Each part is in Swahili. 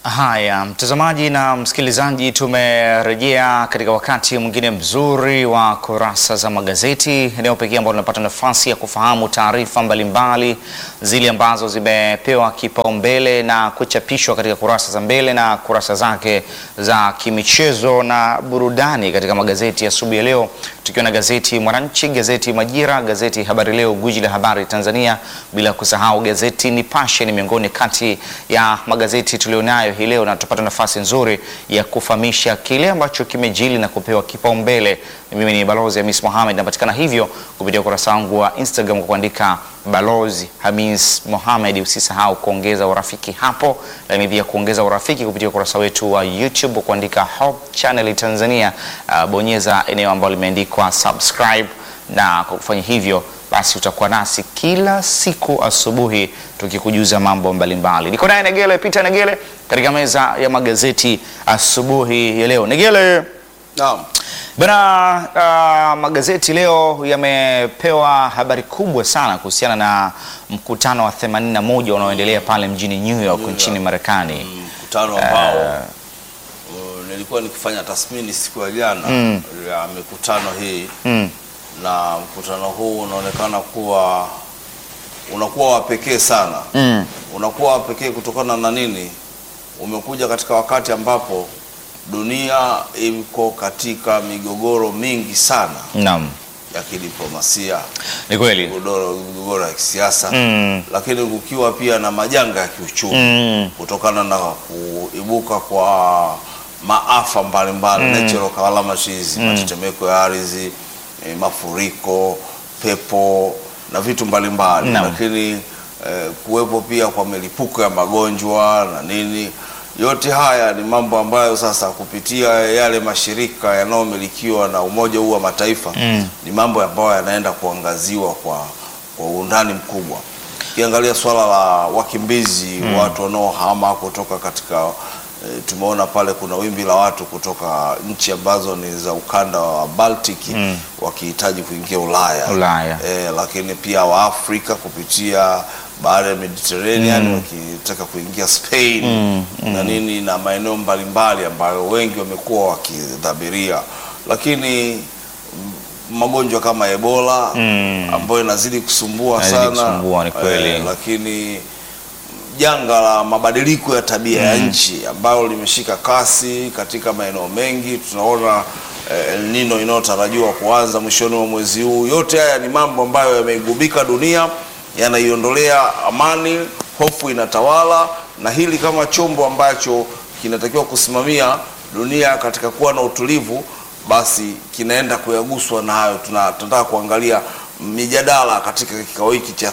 Haya, mtazamaji na msikilizaji, tumerejea katika wakati mwingine mzuri wa kurasa za magazeti, eneo pekee ambalo tunapata nafasi ya kufahamu taarifa mbalimbali zile ambazo zimepewa kipaumbele na kuchapishwa katika kurasa za mbele na kurasa zake za kimichezo na burudani katika magazeti ya asubuhi ya leo, tukiwa na gazeti Mwananchi, gazeti Majira, gazeti Habari Leo, gwiji la habari Tanzania, bila kusahau gazeti Nipashe. Ni miongoni kati ya magazeti tulionayo hii leo, na tutapata nafasi nzuri ya kufahamisha kile ambacho kimejili na kupewa kipaumbele. Mimi ni Balozi Hamis Mohamed, napatikana hivyo kupitia ukurasa wangu wa Instagram kwa kuandika Balozi Hamis Mohamed. Usisahau kuongeza urafiki hapo, lakini pia kuongeza urafiki kupitia ukurasa wetu wa YouTube kwa kuandika Hope Channel Tanzania. Uh, bonyeza eneo ambalo limeandikwa subscribe, na kwa kufanya hivyo basi utakuwa nasi kila siku asubuhi tukikujuza mambo mbalimbali. Niko naye Negele Peter Negele katika meza ya magazeti asubuhi ya leo. Negele, Naam. Bana, uh, magazeti leo yamepewa habari kubwa sana kuhusiana na mkutano wa 81 unaoendelea pale mjini New York nchini Marekani. Mkutano ambao uh, nilikuwa nikifanya tathmini siku ya jana ya mikutano hii Mm. na mkutano huu unaonekana kuwa unakuwa wa pekee sana. Mm. Unakuwa wa pekee kutokana na nini? Umekuja katika wakati ambapo dunia iko katika migogoro mingi sana Naam, ya kidiplomasia, ni kweli. migogoro migogoro ya kisiasa Mm. lakini kukiwa pia na majanga ya kiuchumi Mm. kutokana na kuibuka kwa maafa mbalimbali natural calamities, matetemeko ya ardhi, eh, mafuriko, pepo na vitu mbalimbali Naam. lakini eh, kuwepo pia kwa milipuko ya magonjwa na nini. Yote haya ni mambo ambayo sasa kupitia yale mashirika yanayomilikiwa na Umoja huu wa Mataifa ni mambo ambayo yanaenda kuangaziwa kwa, kwa undani mkubwa. Ukiangalia swala la wakimbizi watu wanaohama kutoka katika e, tumeona pale kuna wimbi la watu kutoka nchi ambazo ni za ukanda wa Baltic wakihitaji kuingia Ulaya, Ulaya. E, lakini pia Waafrika kupitia bahari ya Mediterranean wakitaka kuingia Spain na nini na maeneo mbalimbali ambayo wengi wamekuwa wakidhabiria, lakini mm, magonjwa kama Ebola ambayo inazidi kusumbua Inazidi sana kusumbua, ni kweli. Eh, lakini janga la mabadiliko ya tabia ya nchi ambalo limeshika kasi katika maeneo mengi. Tunaona eh, El Nino inayotarajiwa kuanza mwishoni mwa mwezi huu. Yote haya ni mambo ambayo yameigubika dunia, yanaiondolea amani, hofu inatawala, na hili kama chombo ambacho kinatakiwa kusimamia dunia katika kuwa na utulivu, basi kinaenda kuyaguswa na hayo. Tuna- Tunataka kuangalia mijadala katika kikao hiki cha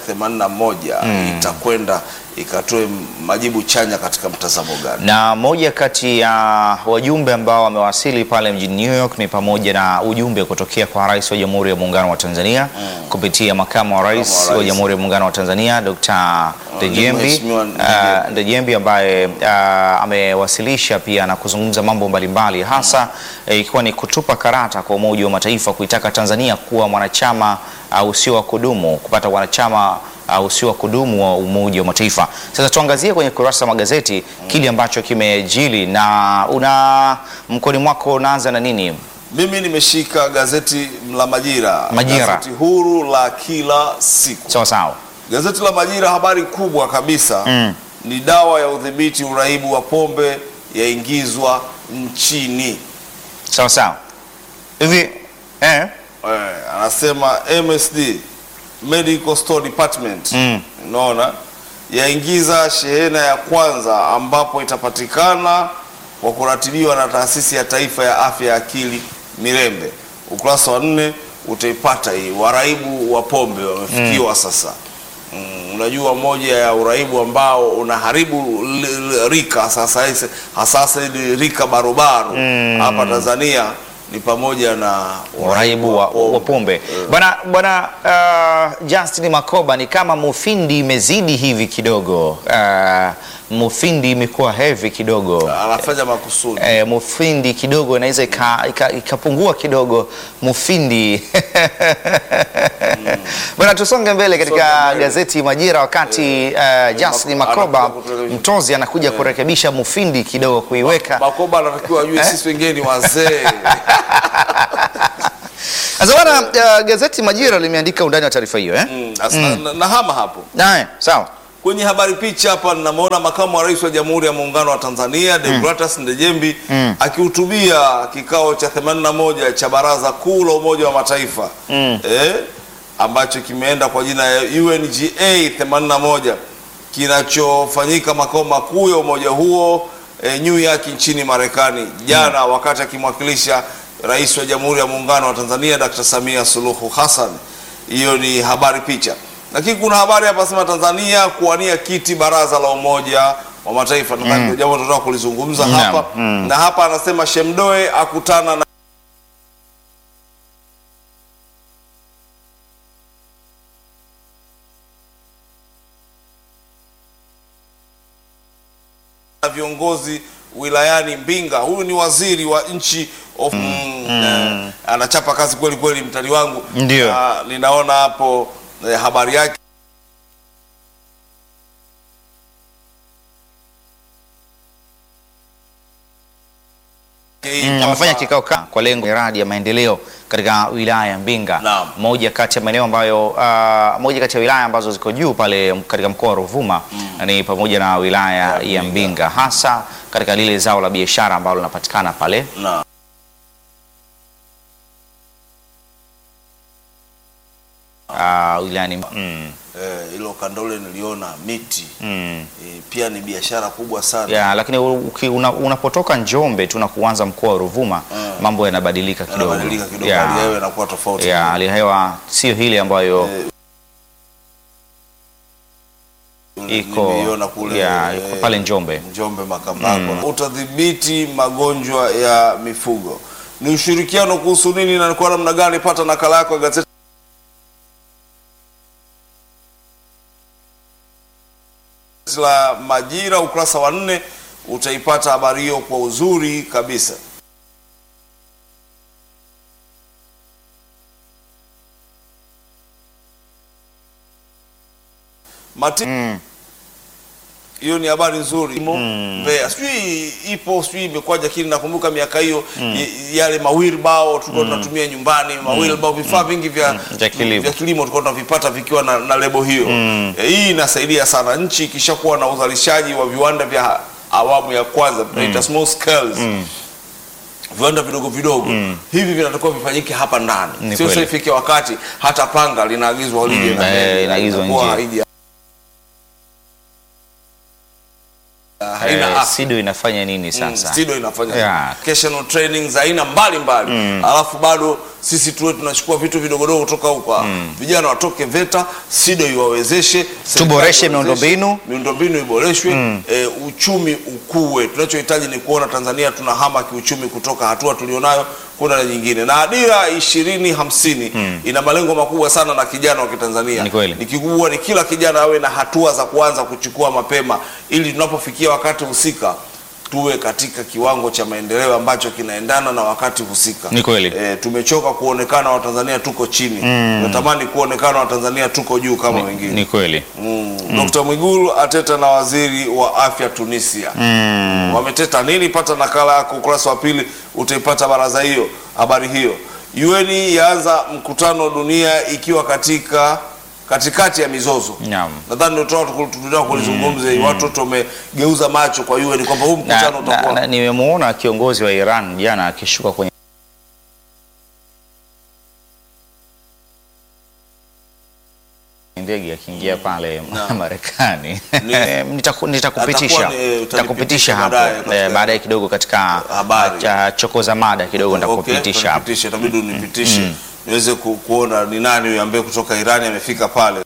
81 itakwenda ikatoe majibu chanya katika mtazamo gani? Na moja kati ya wajumbe ambao wamewasili pale mjini New York ni pamoja na ujumbe kutokea kwa Rais wa Jamhuri ya Muungano wa Tanzania kupitia makamu wa rais Makamu wa wa rais. Jamhuri ya Muungano wa Tanzania Dr. Ndejembi Mheshimiwa uh, Ndejembi. Ndejembi ambaye uh, amewasilisha pia na kuzungumza mambo mbalimbali hasa eh, ikiwa ni kutupa karata kwa Umoja wa Mataifa kuitaka Tanzania kuwa mwanachama uh, usio wa kudumu kupata wanachama uh, usio wa kudumu wa Umoja wa Mataifa. Sasa tuangazie kwenye kurasa za magazeti kile ambacho kimejili, na una mkoni mwako unaanza na nini? Mimi nimeshika gazeti la Majira, Majira. gazeti huru la kila siku. Sawa sawa. Gazeti la Majira, habari kubwa kabisa Mm. ni dawa ya udhibiti uraibu wa pombe yaingizwa nchini. Sawa sawa. Hivi eh, Eh, anasema MSD Medical Store Department Mm. unaona yaingiza shehena ya kwanza ambapo itapatikana kwa kuratibiwa na taasisi ya taifa ya afya ya akili Mirembe. Ukurasa wa nne utaipata hii, waraibu wa pombe wamefikiwa sasa. Mm, unajua moja ya uraibu ambao unaharibu l- l- rika sasa hizi- hasa hili rika barobaro hapa Tanzania ni pamoja na uraibu wa, wa pombe bwana bwana. Uh, Justin Makoba, ni kama mufindi imezidi hivi kidogo. Uh, Mufindi imekuwa heavy kidogo. anafanya makusudi. E, Mufindi kidogo inaweza ika- ika- ikapungua kidogo Mufindi. Bwana, tusonge mbele katika Songe mbele. gazeti Majira, wakati uh, Justin Mak- Makoba anakuja kuturekebisha. Mtozi anakuja kurekebisha Mufindi kidogo kuiweka Makoba anatakiwa ajue sisi wengine ni wazee. Sasa bwana, uh, gazeti Majira limeandika undani wa taarifa hiyo eh? Mm, asa- na- na hama hapo Nae, sawa. kwenye habari picha hapa ninamwona makamu wa rais wa Jamhuri ya Muungano wa Tanzania Deogratas Ndejembi akihutubia kikao cha 81 cha Baraza Kuu la Umoja wa Mataifa eh, ambacho kimeenda kwa jina ya UNGA 81 kinachofanyika makao makuu ya umoja huo eh, New York nchini Marekani jana, wakati akimwakilisha rais wa Jamhuri ya Muungano wa Tanzania Dr. Samia Suluhu Hassan. Hiyo ni habari picha, lakini kuna habari hapa sema Tanzania kuwania kiti baraza la Umoja wa Mataifa. Nadhani ndio jambo tunataka kulizungumza Naam. hapa na hapa anasema Shemdoe akutana na na viongozi wilayani Mbinga. Huyu ni waziri wa nchi of, mm, eh, anachapa kazi kweli kweli, mtani wangu. Ndio. Na ninaona hapo eh, habari yake Mm, amefanya kikao ka- kwa lengo miradi ya maendeleo katika wilaya ya Mbinga, Naam. moja kati ya maeneo ambayo uh, moja kati ya wilaya ambazo ziko juu pale katika mkoa wa Ruvuma ni pamoja na wilaya ya Mbinga, hasa katika lile zao la biashara ambalo linapatikana pale na uh, wilayani mm, eh, hilo kandole niliona miti mm. eh, pia ni biashara kubwa sana Ya, lakini uki- una- unapotoka Njombe tu na kuanza mkoa wa Ruvuma Mm. mambo yanabadilika kidogo. yanabadilika kidogo, Ya, hali ya hewa inakuwa tofauti ya, hali ya hewa sio hili ambayo iko nimeiona kule ya, eh, iko pale Njombe. Njombe Makambako. Utadhibiti magonjwa ya mifugo ni ushirikiano kuhusu nini na ni kwa namna gani? Pata nakala yako ya gazeti la Majira ukurasa wa nne, utaipata habari hiyo kwa uzuri kabisa. Mati Mm. hiyo ni habari nzuri Mbeya, sijui ipo sijui imekwaje, lakini nakumbuka miaka hiyo y- yale mawilbao tulikuwa tunatumia nyumbani, mawilbao vifaa vingi vya, Vya kilimo. vya kilimo tulikuwa tunavipata vikiwa na, na lebo hiyo e, hii inasaidia sana nchi ikishakuwa na uzalishaji wa viwanda vya awamu ya kwanza tunaita small scales viwanda vidogo vidogo hivi vinatakiwa vifanyike hapa ndani, Ni sio sasa kweli. ifike wakati hata panga linaagizwa lije Mm, na eh, meli, inaagizwa inakuwa nje. haija- haina Eh, afya. SIDO inafanya nini Mm, sasa? SIDO inafanya Yeah. vocational training za aina mbalimbali alafu bado sisi tuwe tunachukua vitu vidogodogo kutoka huko vijana watoke VETA, SIDO iwawezeshe, serikali Tuboreshe iwawezeshe, miundombinu. miundombinu iboreshwe, eh, uchumi ukue. Tunachohitaji ni kuona Tanzania tunahama kiuchumi kutoka hatua tulionayo kuna na nyingine, na dira ishirini hamsini ina malengo makubwa sana na kijana wa Kitanzania. Ni kweli. Ni kikubwa ni kila kijana awe na hatua za kuanza kuchukua mapema, ili tunapofikia wakati husika tuwe katika kiwango cha maendeleo ambacho kinaendana na wakati husika. Ni kweli. E, tumechoka kuonekana Watanzania tuko chini, tunatamani kuonekana Watanzania tuko juu kama wengine. Ni kweli. Mm. Dr. Mwigulu ateta na waziri wa afya Tunisia. Wameteta nini? Pata nakala yako ukurasa wa pili, utaipata baraza hiyo, habari hiyo. UN yaanza mkutano dunia ikiwa katika katikati ya mizozo. Naam. Nadhani ndio tunataka tunataka kulizungumza hii. Watu wote wamegeuza macho kwa UN kwamba huu Na, mkutano na, utakuwa na, nimemuona kiongozi wa Iran jana akishuka kwenye ndege akiingia pale Marekani. Nitaku- Nitakupitisha Atakuwa ni- nitakupitisha hapo baadaye katika- eh, baadaye kidogo katika Habari. cha chokoza mada kidogo Okay, nitakupitisha hapo. utanipitisha, itabidi unipitishe niweze ku, kuona ni nani huyu ambaye kutoka Irani amefika pale.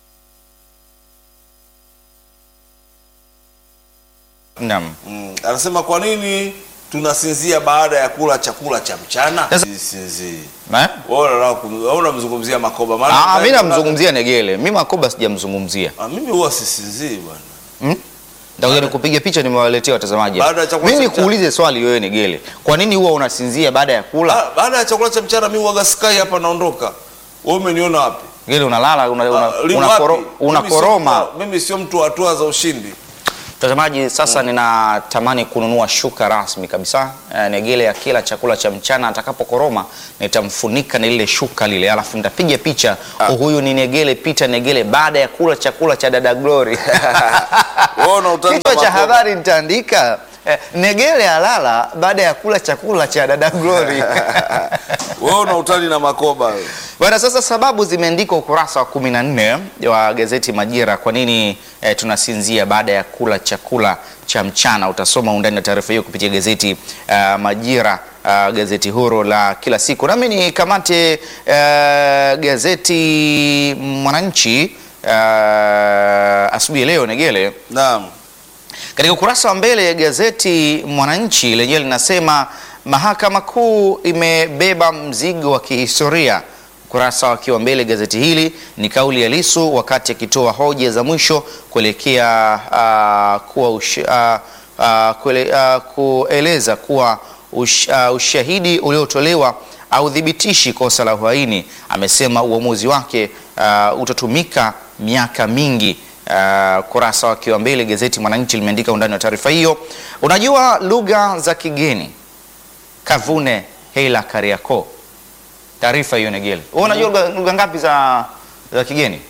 Naam. Mm. Anasema kwa nini tunasinzia baada ya kula chakula cha mchana? Sasa- Sinzii. Eh? Wewe unataka kum- wewe unamzungumzia Makoba maana Ah, mimi namzungumzia Negele. Mimi Makoba sijamzungumzia. Ah, mimi huwa sisinzii bwana. Ndio nikupiga picha nimewaletea watazamaji. Baada ya chakula Mimi cha mchana. nikuulize swali wewe Negele. Kwa nini huwa unasinzia baada ya kula? Ba- baada ya chakula cha mchana mimi huaga sky hapa naondoka. Wewe umeniona wapi? Negele unalala una, una, Ah, lini una wapi? koro, Mimi unakoroma. sio- Mimi sio mtu wa hatua za ushindi. Mtazamaji, sasa ninatamani kununua shuka rasmi kabisa. Eh, Negele akila chakula cha mchana atakapokoroma nitamfunika na lile shuka lile, alafu nitapiga picha. Huyu ni Negele Peter Negele baada ya kula chakula cha dada Glory. Wewe una utani Kichwa na cha makopa. habari nitaandika eh, Negele alala baada ya kula chakula cha dada Glory. Wewe una utani na makoba wewe. Bwana, sasa sababu zimeandikwa ukurasa wa 14 wa gazeti Majira, kwa nini eh, tunasinzia baada ya kula chakula cha mchana. Utasoma undani na taarifa hiyo kupitia gazeti uh, Majira, uh, gazeti huru la kila siku. Nami ni kamate uh, gazeti Mwananchi uh, asubuhi ya leo Negele Naam. katika ukurasa wa mbele ya gazeti Mwananchi lenyewe linasema mahakama kuu imebeba mzigo wa kihistoria. Ukurasa wakiwa mbele gazeti hili ni kauli ya Lissu wakati akitoa hoja za mwisho kuelekea uh, kuwa ush, uh, uh, kuele, uh, kueleza kuwa ush, uh, ushahidi uliotolewa haudhibitishi kosa la uhaini. Amesema uamuzi wake uh, utatumika miaka mingi. Uh, kurasa wakiwa mbele gazeti Mwananchi limeandika undani wa taarifa hiyo. Unajua lugha za kigeni Kavune Hela Kariako, taarifa hiyo Negele. Wewe unajua lugha- lugha ngapi za za kigeni?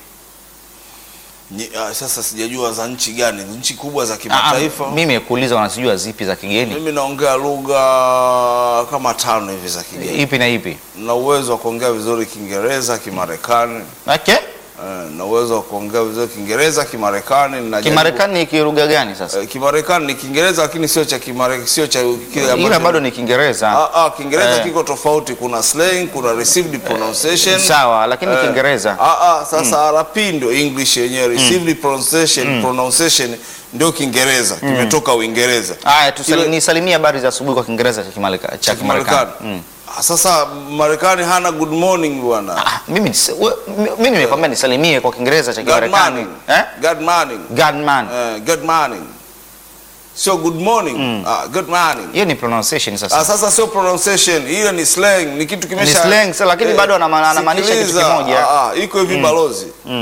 Ni, ah, sasa sijajua za nchi gani, nchi kubwa za Ah, kimataifa. mimi nimekuuliza wanazijua zipi za kigeni? Mimi naongea lugha kama tano hivi za kigeni. Ipi na ipi? Na uwezo wa kuongea vizuri Kiingereza, Kimarekani. Okay. Eh, na uwezo wa kuongea vizuri Kiingereza, Kimarekani. ninajaribu- Kimarekani ni kilugha gani sasa? Eh, Kimarekani ni Kiingereza lakini sio cha Kimarekani, sio cha kile ambacho- Ila bado ni Kiingereza. Ah, ah, Kiingereza Eh. kiko tofauti, kuna slang, kuna received pronunciation. Sawa, lakini Eh, Kiingereza. Ah, ah, sasa RP ndio English yenyewe, received pronunciation, pronunciation ndio Kiingereza, kimetoka Uingereza. Haya, tusali- Kile- nisalimie habari za asubuhi kwa Kiingereza cha Kimaleka- cha Kimarekani. Kimarekani. Mm. Ah, Sasa Marekani hana good morning bwana. Ah, mimi nisi- we- mi- mimi nimekwambia nisalimie kwa Kiingereza cha Good Kimarekani. morning. Eh? Good morning. Godman. Eh, good morning. Sio good morning. Ah, good morning. Hiyo ni pronunciation sasa. Ah, sasa sio pronunciation, hiyo ni slang, ni kitu kimesha Ni slang, sa- lakini bado anama- anamaanisha kitu sikiliza, kimoja. ah, ah, iko hivi balozi.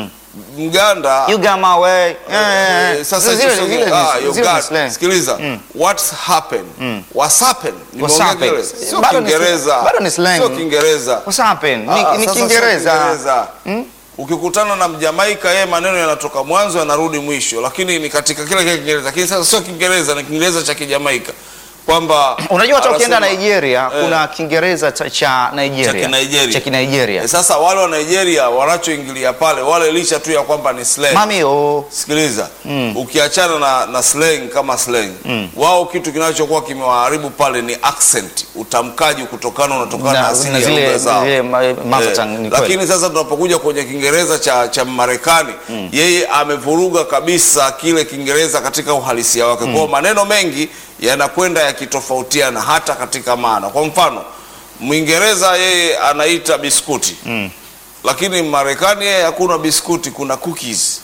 Mganda You got my way. Eh, eh, sasa zile- hicho zile- sio- ah, zile you ni got- slang. sikiliza. What's happened? What's happened? What's Nimeongea happened? Kiingereza. Sio Bado ni- Kiingereza. bado ni slang. Sio Kiingereza. What's happened? Ah, Ni, ah, ni sasa sio Kiingereza. Kiingereza. Ukikutana na Mjamaika yeye maneno yanatoka mwanzo yanarudi mwisho, lakini ni katika kile kile Kiingereza. Lakini sasa sio Kiingereza, ni Kiingereza cha Kijamaika. Kwamba Unajua hata ukienda anasema- Nigeria Eh. kuna Kiingereza cha- cha Nigeria. Cha Kinigeria. Cha Kinigeria. Eh, Sasa wale wa Nigeria wanachoingilia pale wale licha tu ya kwamba ni slang. Mami oh. Sikiliza, ukiachana na, na slang kama slang wao kitu kinachokuwa kimewaharibu pale ni accent, utamkaji kutokana unatokana na, Na- asili na ya zile- lugha zao. zile ma- mother Eh, tongue, ni kweli. lakini sasa tunapokuja kwenye Kiingereza cha, cha Marekani yeye amevuruga kabisa kile Kiingereza katika uhalisia wake. Kwa hiyo maneno mengi yanakwenda yakitofautiana hata katika maana. Kwa mfano, Mwingereza yeye anaita biskuti lakini Marekani yeye hakuna biskuti, kuna cookies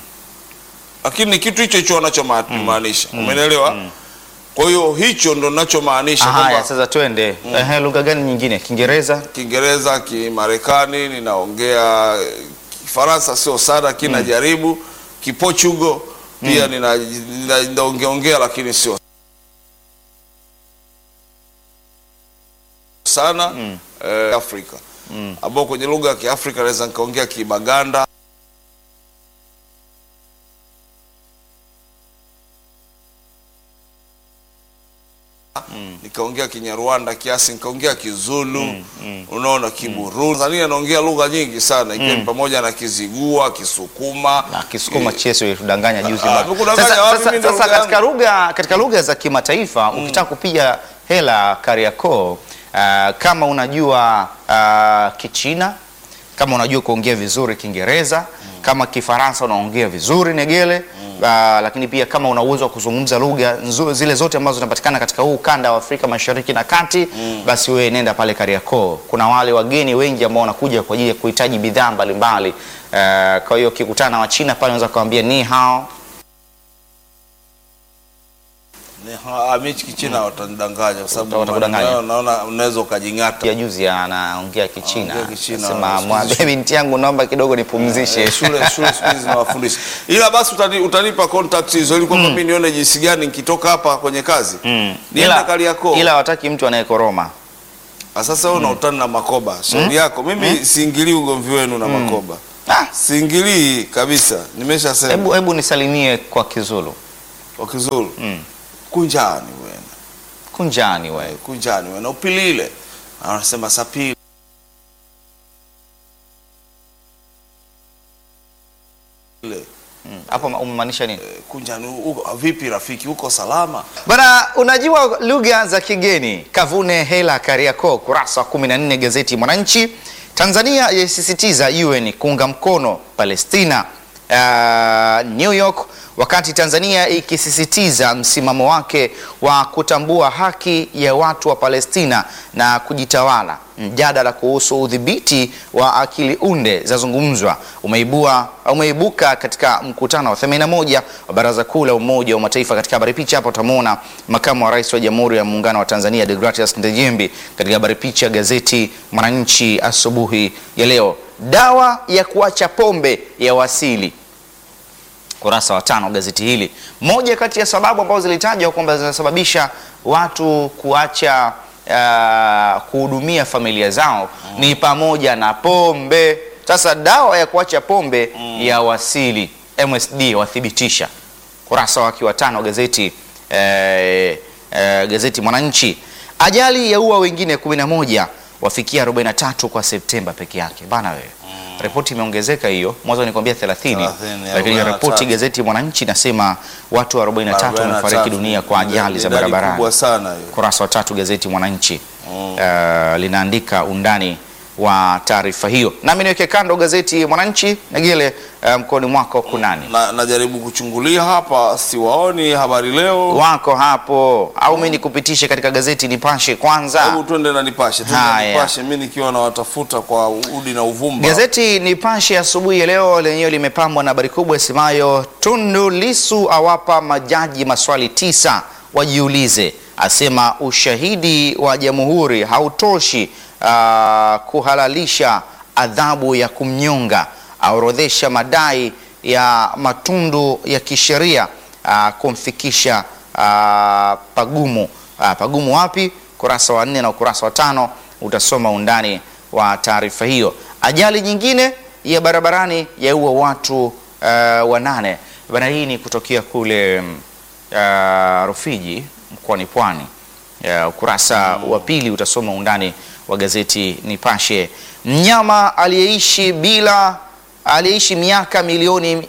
lakini ni kitu hicho hicho wanachomaanisha umenielewa? Kwa hiyo hicho ndo ninachomaanisha Haya, kwamba sasa twende. Ehe, lugha gani nyingine? Kiingereza? Kiingereza, Kimarekani, ninaongea eh, Kifaransa sio sana, lakini najaribu. Kiportugal pia nina- nina- ninaongeongea lakini sio sana eh, Afrika ambao kwenye lugha ya Kiafrika naweza nikaongea Kibaganda nikaongea Kinyarwanda kiasi, nikaongea Kizulu, unaona Kiburundi. Tanzania naongea lugha nyingi sana ikiwa ni pamoja na Kizigua, Kisukuma, Na Kisukuma cheso ilitudanganya juzi Ah, bwana. nimekudanganya Sasa, wapi? sasa, Mimi ndo sasa lugha katika lugha katika lugha za kimataifa ukitaka kupiga hela Kariakoo, ah, kama unajua ah, Kichina, kama unajua kuongea vizuri Kiingereza, kama Kifaransa unaongea vizuri Negele, ah, lakini pia kama una uwezo wa kuzungumza lugha nzu- zile zote ambazo zinapatikana katika huu ukanda wa Afrika Mashariki na Kati, basi wewe nenda pale Kariakoo. Kuna wale wageni wengi ambao wanakuja kwa ajili ya kuhitaji bidhaa mbalimbali. Ah, kwa hiyo ukikutana na Wachina pale unaweza kuwaambia ni hao Ni- ha- Michi Kichina watanidanganya kwa sababu Watakudanganya. maneno yao naona unaweza ukajing'ata. ya juzi anaongea Kichina, Anaongea Kichina. sema Siku mwambie hizi- binti yangu naomba kidogo nipumzishe. Eh, shule shule siku hizi zinawafundisha. Ila basi utani, utanipa contact hizo ili kwamba mimi nione jinsi gani nikitoka hapa kwenye kazi. Niende Ila, Kariakoo. ila hawataki mtu anayekoroma. Ah, Sasa wewe unautana na Makoba. Shauri yako. Mimi siingilii ugomvi wenu na Makoba. Ah, Siingilii kabisa. Nimeshasema. hebu hebu nisalimie kwa Kizulu. Kwa Kizulu. Mm. Kunjani wewe. Kunjani wewe. Kunjani wewe. Na upilile. Na wanasema sapili. Ile. Hapo umemaanisha nini? Kunjani uko vipi rafiki? Uko salama? Bana, unajua lugha za kigeni. Kavune Hela Kariakoo, kurasa wa 14 gazeti Mwananchi. Tanzania yaisisitiza UN kuunga mkono Palestina. Uh, New York, wakati Tanzania ikisisitiza msimamo wake wa kutambua haki ya watu wa Palestina na kujitawala. Mjadala kuhusu udhibiti wa akili unde zazungumzwa umeibua umeibuka katika mkutano wa 81 wa Baraza Kuu la Umoja wa Mataifa. Katika habari picha hapa utamwona makamu wa rais wa Jamhuri ya Muungano wa Tanzania Deogratias Ndejembi. Katika habari picha gazeti Mwananchi asubuhi ya leo, dawa ya kuacha pombe ya wasili kurasa wa tano gazeti hili. Moja kati ya sababu ambazo zilitajwa kwamba zinasababisha watu kuacha uh, kuhudumia familia zao ni pamoja na pombe. Sasa dawa ya kuacha pombe ya wasili, MSD wathibitisha, kurasa wake wa tano gazeti eh, eh, gazeti Mwananchi. Ajali yaua wengine 11 wafikia 43 kwa Septemba peke yake bana wewe. Ripoti imeongezeka hiyo, mwanzo nikwambia 30, 30, lakini 43. ripoti gazeti Mwananchi inasema watu 43 wamefariki dunia kwa ajali za Idadi barabarani. kubwa sana hiyo. Kurasa wa tatu gazeti Mwananchi uh, linaandika undani wa taarifa hiyo. Nami niweke kando gazeti Mwananchi Negele, uh, mkoani mwako kunani Na, najaribu kuchungulia hapa siwaoni habari leo. wako hapo, au mimi nikupitishe katika gazeti Nipashe kwanza. Hebu twende na Nipashe, twende na Haya. Nipashe, mimi nikiwa nawatafuta kwa udi na uvumba. Gazeti Nipashe asubuhi ya leo lenyewe limepambwa na habari kubwa isemayo Tundu Lisu awapa majaji maswali tisa wajiulize, asema ushahidi wa jamhuri hautoshi ah, kuhalalisha adhabu ya kumnyonga, aorodhesha madai ya matundu ya kisheria ah, kumfikisha ah, pagumu. Ah, pagumu wapi? Kurasa wa nne na ukurasa wa tano utasoma undani wa taarifa hiyo. Ajali nyingine ya barabarani yaua watu uh, wanane. Bana, hii ni kutokea kule mm, uh, Rufiji mkoani Pwani. Uh, ukurasa wa pili utasoma undani wa gazeti Nipashe. Mnyama aliyeishi bila aliyeishi miaka milioni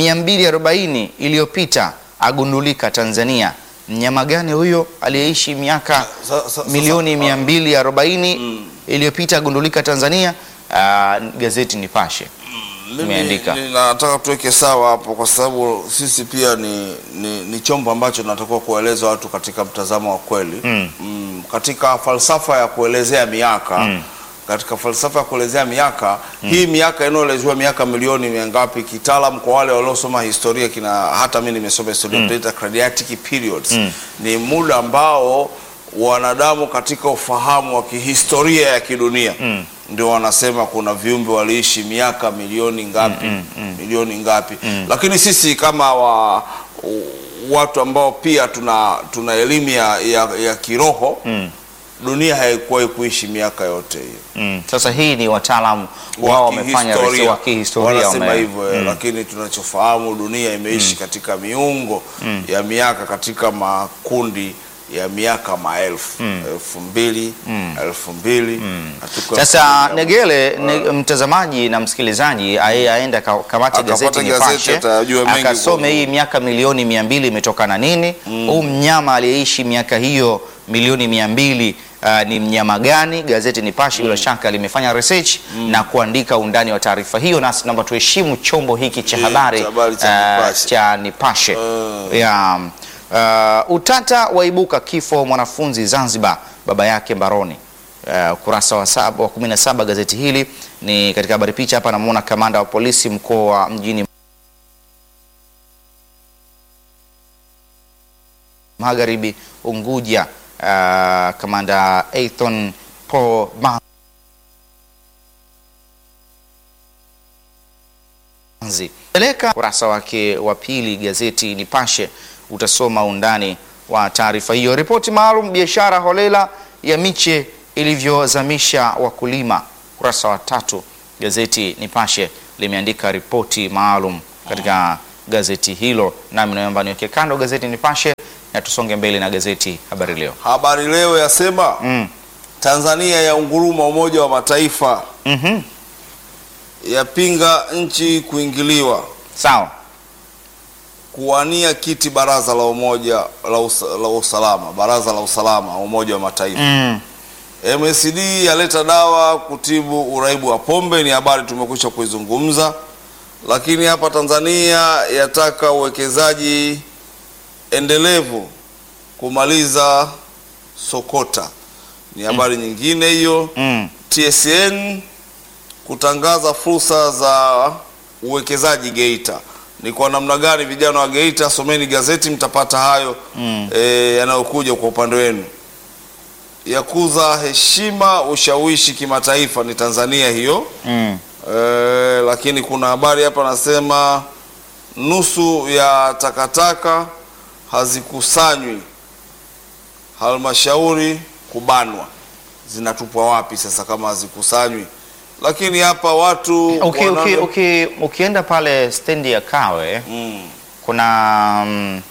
240 iliyopita agundulika Tanzania. Mnyama gani huyo aliyeishi miaka Sa- sa- milioni sasa- 240 iliyopita agundulika Tanzania? Uh, gazeti Nipashe Mimi imeandika. ninataka tuweke sawa hapo, kwa sababu sisi pia ni, ni, ni chombo ambacho tunatakiwa kueleza watu katika mtazamo wa kweli Mm. Mm, katika falsafa ya kuelezea miaka katika falsafa ya kuelezea miaka hii miaka inayoelezewa miaka milioni mia ngapi kitaalam, kwa wale waliosoma historia kina hata mimi nimesoma historia tunaita Cradiatic periods ni muda ambao wanadamu katika ufahamu wa kihistoria ya kidunia ndio wanasema kuna viumbe waliishi miaka milioni ngapi milioni ngapi lakini sisi kama wa, watu ambao pia tuna tuna elimu ya, ya, ya kiroho dunia haikuwahi kuishi miaka yote hiyo Mm. Sasa hii ni wataalamu wao wamefanya research wa kihistoria wanasema wame- hivyo eh, lakini tunachofahamu dunia imeishi katika miungo ya miaka katika makundi ya miaka maelfu elfu mbili elfu mbili na tuko elfu Sasa mbili na- Negele ne, mtazamaji na msikilizaji aye aenda ka- kamate Akapata gazeti gazeti, Nipashe atajua mengi akasome kwa- hii miaka milioni mia mbili imetokana nini, huu mnyama aliyeishi miaka hiyo milioni mia mbili uh, ni mnyama gani? Gazeti Nipashe bila shaka limefanya research na kuandika undani wa taarifa hiyo, nasi naomba tuheshimu chombo hiki cha Eh, habari cha habari cha uh, Nipashe. cha Nipashe Uh. ya uh, utata waibuka kifo mwanafunzi Zanzibar, baba yake mbaroni. Uh, ukurasa wa saba, wa 17 gazeti hili ni katika habari picha hapa, namuona kamanda wa polisi mkoa wa mjini Magharibi Unguja. Uh, kamanda Athon Paul Manzi peleka ukurasa wake wa pili gazeti Nipashe, utasoma undani wa taarifa hiyo. Ripoti maalum biashara holela ya miche ilivyozamisha wakulima, ukurasa wa tatu gazeti Nipashe limeandika ripoti maalum katika gazeti hilo, nami naomba niweke kando gazeti Nipashe na tusonge mbele na gazeti Habari Leo. Habari Leo yasema Mm. Tanzania ya unguruma Umoja wa Mataifa Mhm. yapinga nchi kuingiliwa Sawa. kuwania kiti baraza la umoja la, usa, la usalama baraza la usalama Umoja wa Mataifa. Mm. MSD yaleta dawa kutibu uraibu wa pombe, ni habari tumekwisha kuizungumza. Lakini hapa Tanzania yataka uwekezaji endelevu kumaliza sokota, ni habari nyingine hiyo. Mm. TSN kutangaza fursa za uwekezaji Geita. Ni kwa namna gani vijana wa Geita? Someni gazeti mtapata hayo Mm. e, yanayokuja kwa upande wenu. Yakuza heshima ushawishi kimataifa ni Tanzania hiyo. Mm. E, lakini kuna habari hapa nasema nusu ya takataka hazikusanywi halmashauri kubanwa. Zinatupwa wapi sasa kama hazikusanywi? Lakini hapa watu Uki, uki, wanavyo- uki, ukienda pale stendi ya Kawe Mm, kuna mm,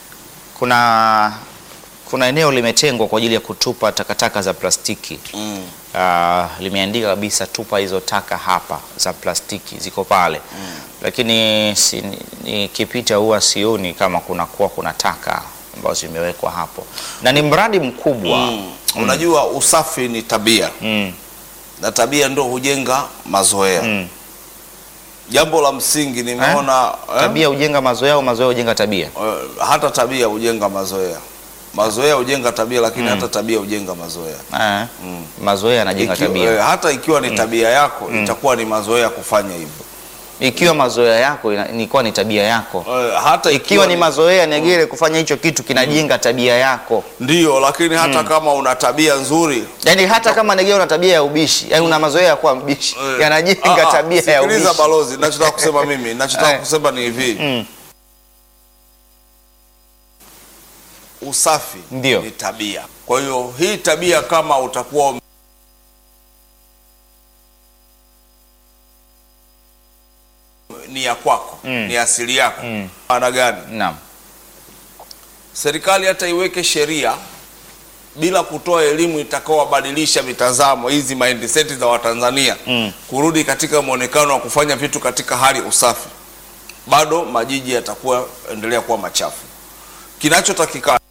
kuna kuna eneo limetengwa kwa ajili ya kutupa takataka za plastiki. mm, Uh, limeandika kabisa tupa hizo taka hapa za plastiki ziko pale lakini si, nikipita huwa sioni kama kuna kuwa kuna taka ambazo zimewekwa hapo na ni mradi mkubwa mm. Unajua usafi ni tabia mm. na tabia ndo hujenga mazoea. Mm. Jambo la msingi nimeona eh? tabia hujenga mazoea au mazoea hujenga tabia Eh, hata tabia hujenga mazoea, mazoea hujenga tabia, lakini hata tabia hujenga mazoea. eh, mazoea yanajenga Ikiwa- tabia eh, hata ikiwa ni tabia yako itakuwa ni mazoea kufanya hivyo. ikiwa mazoea yako ina- ilikuwa ni tabia yako Eh, hata ikiwa ni mazoea Negere kufanya hicho kitu kinajenga tabia yako ndio, lakini hata kama una tabia nzuri yaani hata kama Negere una tabia ya ubishi yaani una mazoea ya kuwa mbishi eh, yanajenga ah, ah, tabia ya sikiliza ubishi balozi, ninachotaka kusema mimi, ninachotaka Eh. kusema ni hivi Mm. usafi Ndio. ni tabia. Kwa hiyo hii tabia kama utakuwa ume- ni ya kwako ni asili yako maana gani? Naam. Serikali hata iweke sheria bila kutoa elimu itakaowabadilisha mitazamo hizi mindset za Watanzania Mm. kurudi katika mwonekano wa kufanya vitu katika hali ya usafi, bado majiji yatakuwa endelea kuwa machafu. Kinachotakikana